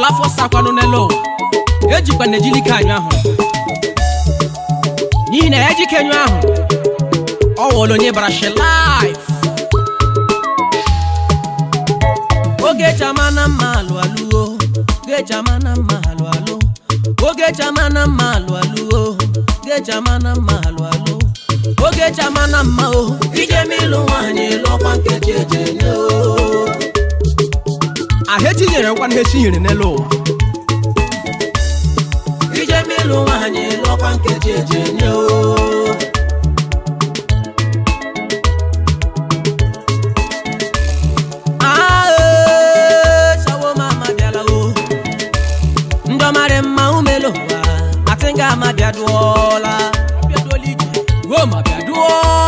ọla afọ sakwanụ n'elu ụwa ejikwa na ejili ka anyụ ahụ n'ihi na ya jike anyụ ahụ ọ wụrụ onye bara shi laif oge chama na mma alụ alụo oge chama na mma alụ alụ oge chama na mma alụ alụo oge chama na mma alụ alụ oge chama na mma o ije m ịlụ nwaanyị lụọkwa nkeji eji enye o ahụ etinyere nkwa na etinyere n'elu ụwa ije m ịlụ nwaanyị lụọkwa nkeji eji enye o Ah, eh, shawo mama bịala o ndị ọmarị mma umelo ụwa atịnga ama bịaduola goma bịaduo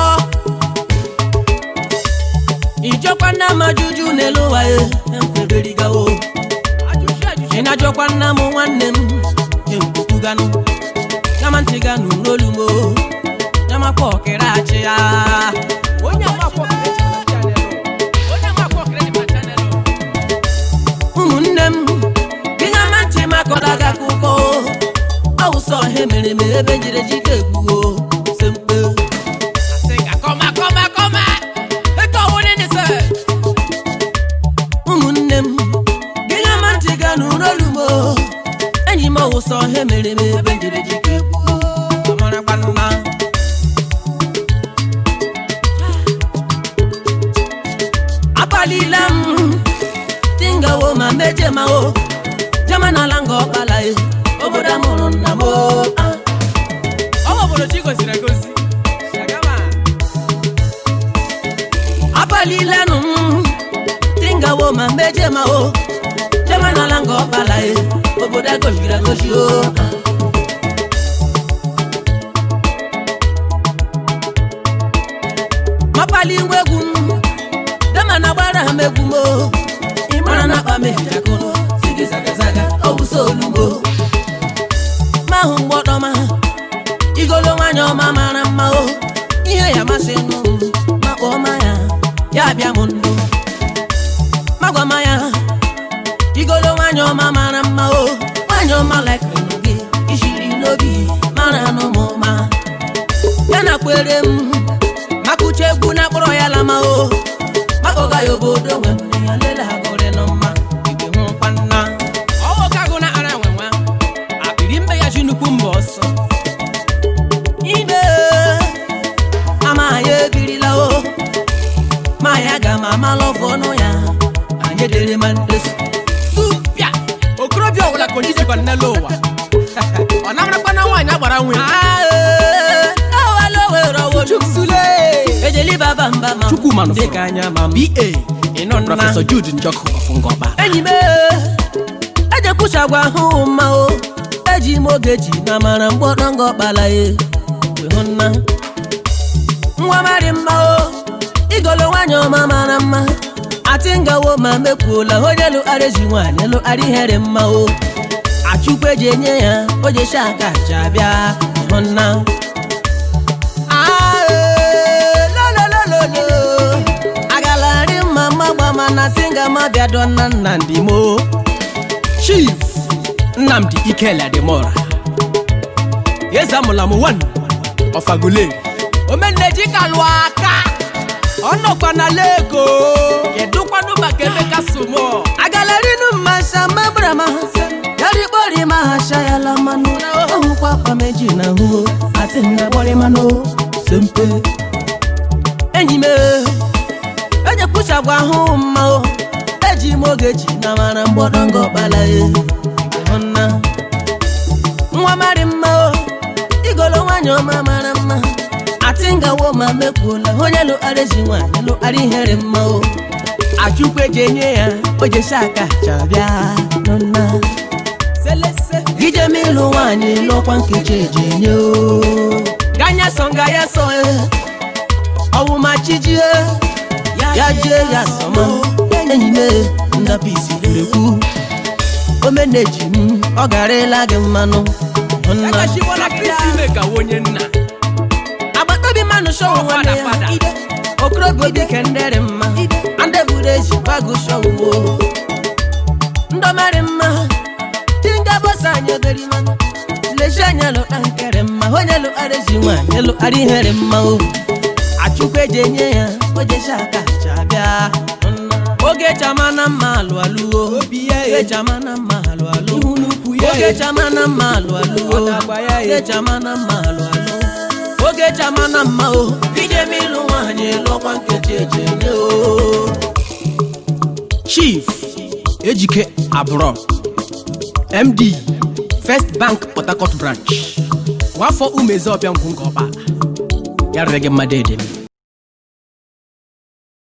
ijọkwa nna m ajụjụ n'elu ụwa e ekweberigawo ị na-ajọkwa nna m nwanne m ekwuganụ kama ntị ganụ n'olu m o nyamakwa ọkịrị achị ya onye amakwa ọkịrị achị na chanel onye amakwa ọkịrị dị ma chanel ụmụnne m gịga ma ntị makọrọ gị akụkọ ọwụsọ ihe mere eme ebe jiri jike egbuo se mkpe ụmụnne m gịga ma ntị ga n'ụlọ olumo enyi m ọwụsọ ihe mere eme ebe jiri jike egbuo amarakwanụma akpalila m tingawo ma meje ma o jama n'ala nga ọkpala e obodo a mụrụ nna m o ah. ọ bụ obodo chi goziri egozi Shagama. akpalila nụ m tingawo ma meje ma o jama n'ala nga ọkpala e obodo a goziri egozi o ah. mapali ngwa egwu m dama na gbara ha m egwu m o ịmara na akpa m ehijakụrụ sigi zagazaga ọ bụ so olugbo ma hụ mgbọdọma igolo nwanyị ọma mara mma o ihe ya masị nụ m ma kpọọ ma ya ya bịa m ndụ magwa ma ya igolo nwanyị ọma mara mma o nwanyị ọma lekịrị gị ishiri n'obi mara nụ m ma ya na kwere m maka uche egwu na akpọrọ ya lama o makpọga ya obodo nwe m ya lele ha gụrị nụ mma igwe hụ kwanna ọwụ ka agụ na ara nwe nwa akpịrị mbe ya ji nnukwu mba ọsọ ime ama ya ebirila o ma ya ga ma amalụ ọfọ ọnụ ya anyị dere ma ndesu supịa okorobịa ọbụla ka onye isikwa n'elu ụwa ọ namarakwa na nwaanyị agbara nwe ejeli baba mba ma Chukwu manụ dịka anya ma m ba ịnọ nna prọfesọ jude njọkụ ọfụngọba enyi m ejekwuchagwa ahụ mma o eji m oge ji na mara mgbọdọ nga ọkpala ye hụ nna nwa marị mma o igolo nwanyị ọma mara mma ati ngawo ma mekwuola onye lụgharị ji nwaanyị lụgharị ihere mma o achukwu eji enye ya o jeshi aka aja bịa hụ nna Ah, eh, lo, lo, lo, lo, lo. agalarị mma mma mana tinga ma bịado nna nnamdị mo chief nnamdi ikele adịmọra eze amụla m wan ọfagole omeneji ka lụọ aka ọ nọkwa na leko kedụkwanụ maka emeka somo agalarịnụ mmasha mabrama yarikpọrị ma ha shayala mmanụ ọhụkwa akpameji na hụ ati nga gbọrị mmanụ sempe enyi m ejekwuchagwa ahụ mma o eji m oge ji na mara mgbọdọngọ ọkpala e hụ nna nwa marị mma o igolo nwanyị ọma mara mma ati ngawo ma mekwuola onye lụgharị ji nwaanyị lụgharị ihere mma o achukwu eji enye ya o jesi aka chabịa nụnna ije m ịlụ nwaanyị lụọkwa nkeji eji enye o ganya sọ nga ya sọ e ọwụ ma chijie ya jie ya sọma enyi m e, ndapisi ekwu omeneji m ọ garịla gị mmanụ nna agachibọla kristi ime ka onye nna agbataobi mmanụ shọwụ nwanne Fada, fada. ya okorobịa obi kendere mma ndị buru eji gbago shọwụ ndọmarị mma eri mana leshi anya lụta nkere mma onye lụkara ezi nwaanyị lụkara ihere mma o achụkwu eji enye ya ojeshi aka cha bịa oge chama na mma alụ alụo Obi ya e. oge chama na mma alụ alụ Ihu n'ukwu ya oge e. chama na mma alụ alụo Ọ na-agba ya e. oge chama na mma alụ alụ oge chama na mma o ije m ịlụ nwaanyị lụọkwa nkeji eji enye o chief ejike abụrọ md first bank port harcourt branch nwafọ umezi ọbịa ngwu nke ọkpala ya rere gị mmadụ edemi